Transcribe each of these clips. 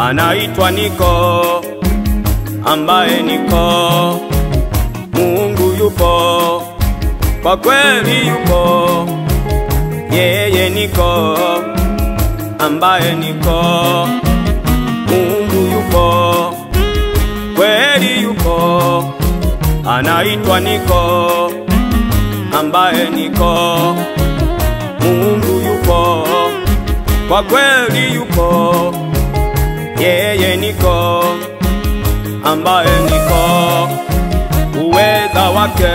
anaitwa Niko, ambaye niko Mungu yupo, kwa kweli yupo, yeye niko, ambaye niko Mungu yupo, kweli yupo, anaitwa Niko, ambaye niko Mungu yupo, kwa kweli yupo, yeye niko, ambaye niko, uweza wake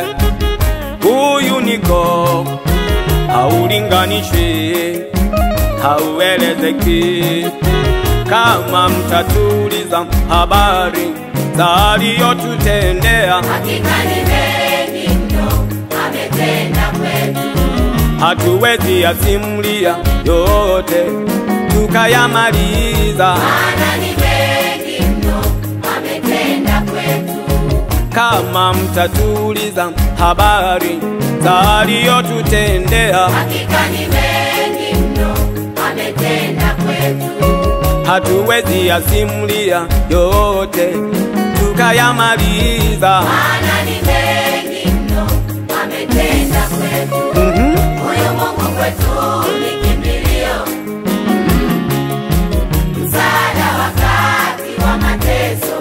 huyu niko, haulinganishwi, hauelezeki. Kama mtatuliza habari za aliyotutendea, Hakika ni mengi mno ametenda kwetu, hatuwezi yasimulia yote tukayamaliza. maana ni mengi mno ametenda kwetu. Kama mtatuliza habari za aliyotutendea, Hakika ni mengi mno ametenda kwetu, hatuwezi yasimulia yote tukayamaliza. maana ni mengi mno ametenda kwetu. Mhm. Huyu Mungu kwetu ni kimbilio, msaada wakati wa mateso.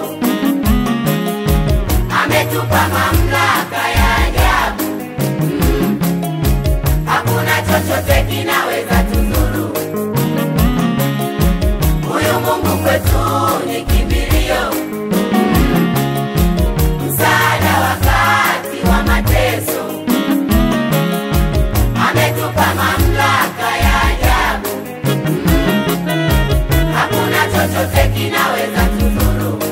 Ametupa mamlaka ya ajabu, Mm. hakuna chochote kinaweza tudhuru. Huyu Mungu kwetu ni kimbilio, Mm. msaada wakati wa mateso ametupa mamlaka ya ajabu, Mm. hakuna chochote kinaweza tudhuru.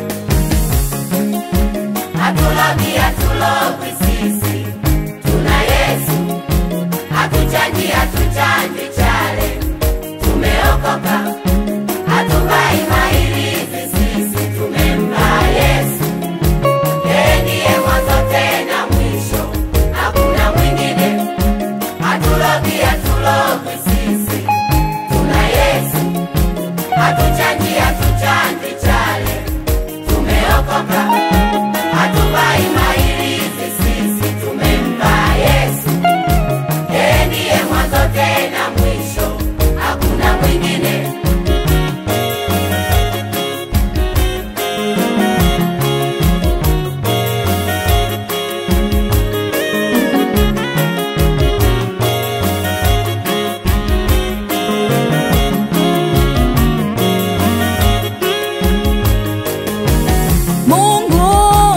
Hatulogi, hatulogwi sisi, tuna Yesu. Hatuchanji, hatuchanji chale, tumeokoka. Hatuvai mahirizi sisi, tumempa Yesu. Yeye ndiye mwanzo tena mwisho, hakuna mwingine. Hatulogi, hatulogwi sisi, tuna Yesu. Hatuchanji, hatuchanji chale, tumeokoka. Hatuvai mahirizi sisi, tumempa Yesu. Yeye ndiye mwanzo tena mwisho, hakuna mwingine. Mungu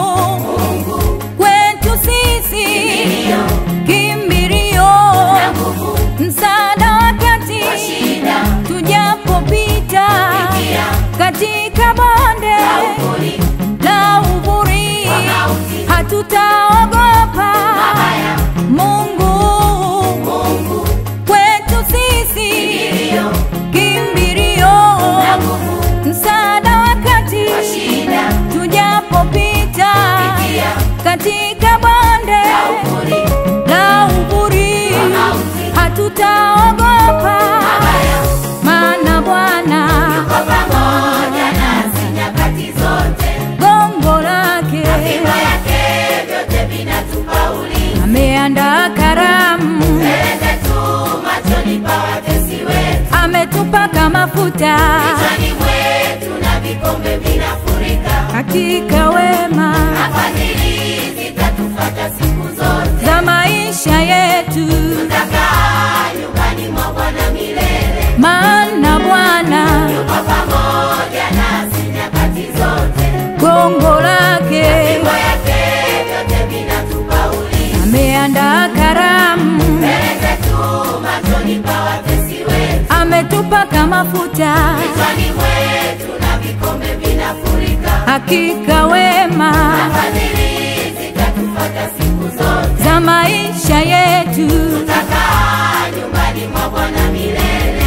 kwetu sisi Kimbilio kimbilio, na nguvu msaada wakati kwa shida, tujapopita Pitia. katika bonde uvuli, la uvuri, Wa mauti. hatutaogopa. mabaya. Mungu Mungu kwetu sisi kimbilio kimbilio, na nguvu msaada wakati kwa shida, tujapopita Pitia. katika bonde na uvuli, la uvuri, Wa mauti. hatutaogopa, mabaya. maana Bwana Yuko pamoja nasi nyakati zote, gongo lake fimbo yake vyote vinatupa ulinzi. ameandaa karamu, Mbele zetu machoni pa watesi wetu, ametupaka mafuta kichwani mwetu na vikombe vinafurika. hakika wema Na fadhili zitatufuata siku zote, za maisha yetu, tutakaa nyumbani mwa Bwana milele. maana Bwana Yuko pamoja nasi nyakati zote, gongo lake fimbo yake vyote vinatupa ulinzi. ameandaa karamu, Mbele zetu machoni pa watesi wetu, ametupaka mafuta kichwani mwetu na vikombe vinafurika. hakika wema Na fadhili zitatufuata siku zote, za maisha yetu, tutakaa nyumbani mwa Bwana milele.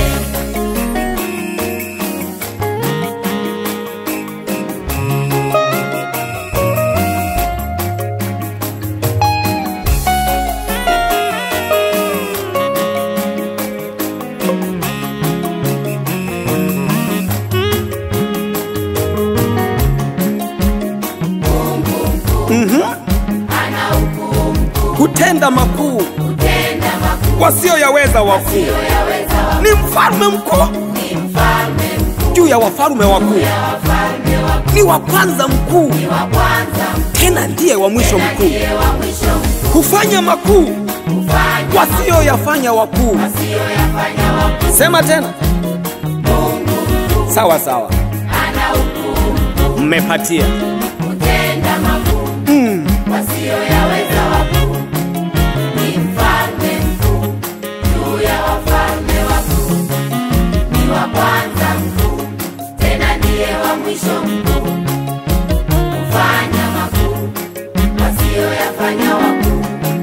ana ukuu mkuu, kutenda makuu kutenda makuu wasioyaweza wakuu, yaweza wa- ni mfalme mkuu ni mfalme mkuu juu ya wafalme wakuu, ya wafalme wakuu, ni wa kwanza mkuu, ni wa kwanza tena ndiye wa mwisho na mkuu, ndiye wa mwisho mkuu, hufanya makuu hufanya wasioyafanya wakuu. asiyoyafanya wakuu. Sema tena, Mungu mkuu sawa sawa, ana ukuu mkuu, mmepatia kutenda makuu mm. wasioyaweza wakuu, ni mfalme mkuu juu ya wafalme wakuu, ni wa kwanza mkuu, tena ndiye wa mwisho mkuu, hufanya makuu wasioyafanya wakuu.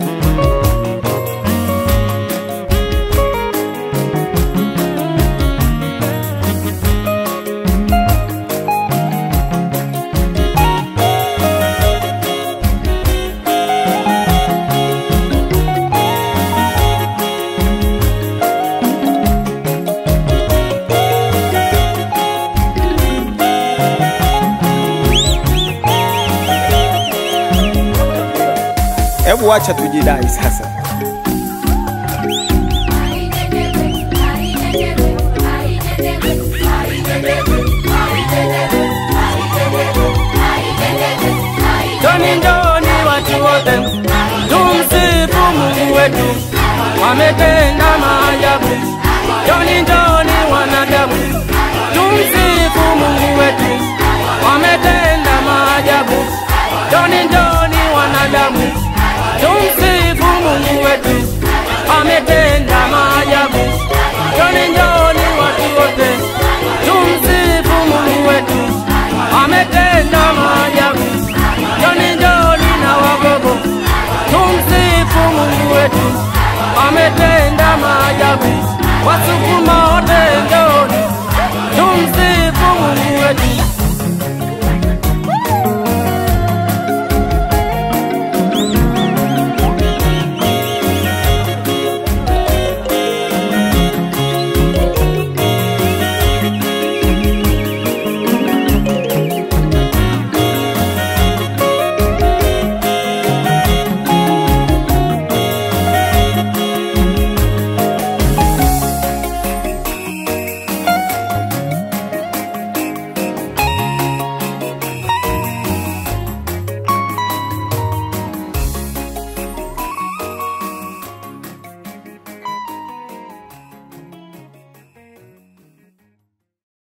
Hebu wacha tujidai sasa. Njoni njoni watu wote, tumsifu Mungu wetu, wametenda maajabu. Njoni njoni wanadamu, tumsifu Mungu wetu, wametenda maajabu. Njoni njoni wanadamu, tumsifu Mungu wetu, wametenda